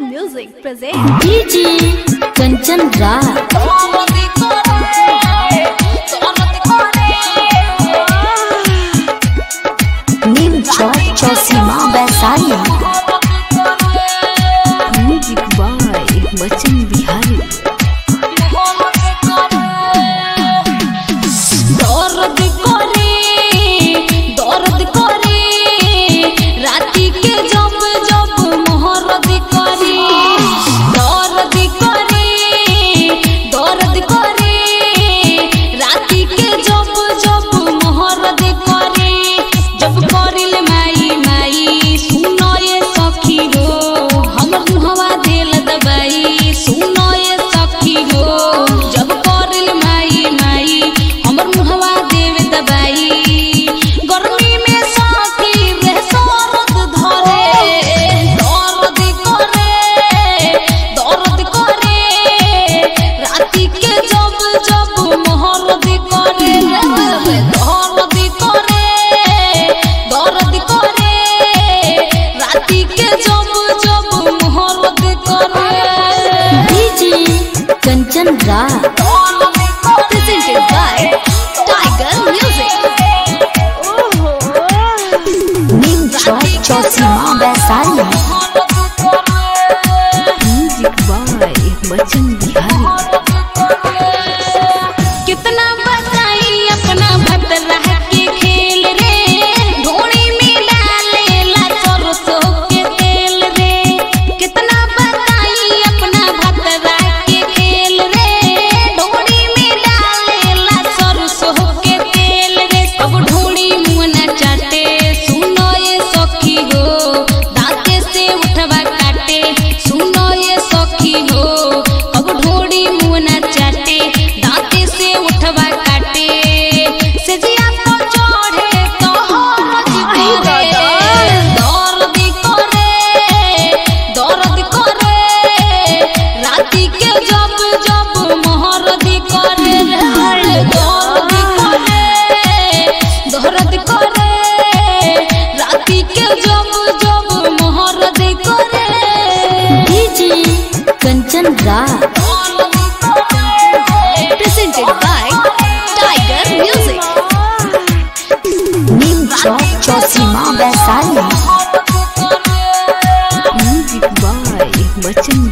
Music presents DJ Kanchan Raj Neem Chowk Chausima Vaishali Music by Bachchan Bihari. दर्द करे दर्द करे राती के जब जब मोहरद करे दर्द करे दर्द करे राती के जब जब मोहरद करे जब करिल माई माई सुनो ये सखी हो हमर मुहवा देल दबाई सुनो ये सखी हो जब करिल माई माई हमर मुहवा देव दबाई गर्मी में सखी रे सरद धरे दर्द करे दर्द करे राती के जब जब मोहरद करे दर्द करे दर्द करे राती के जब जब मोहरद करे DJ Kanchan Raj Presented by Tiger Music. Neem Chowk Chausima Vaishali Music by Bachchan Bihari. कितना बताई अपना भतरा के खेल रे ढोणी में डालेला सरसों के तेल रे कितना बताई अपना भतरा के खेल रे ढोणी में डालेला सरसों के तेल रे अब ढोणी मुंह चाटे सुनो ये सखी हो दांते से उठवा काटे सुनो ये सखी हो अब ढोड़ी मुंह न चाटे दांते से उठवा काटे सेजिया तो चढ़े तो हरज करे दर्द करे दर्द करे राती के जब जब मोहरद करे दर्द करे दर्द करे राती के जब जब मोहरद करे DJ Kanchan Raj Presented by Tiger Music. Neem Chowk Chausima Vaishali Music by Bachchan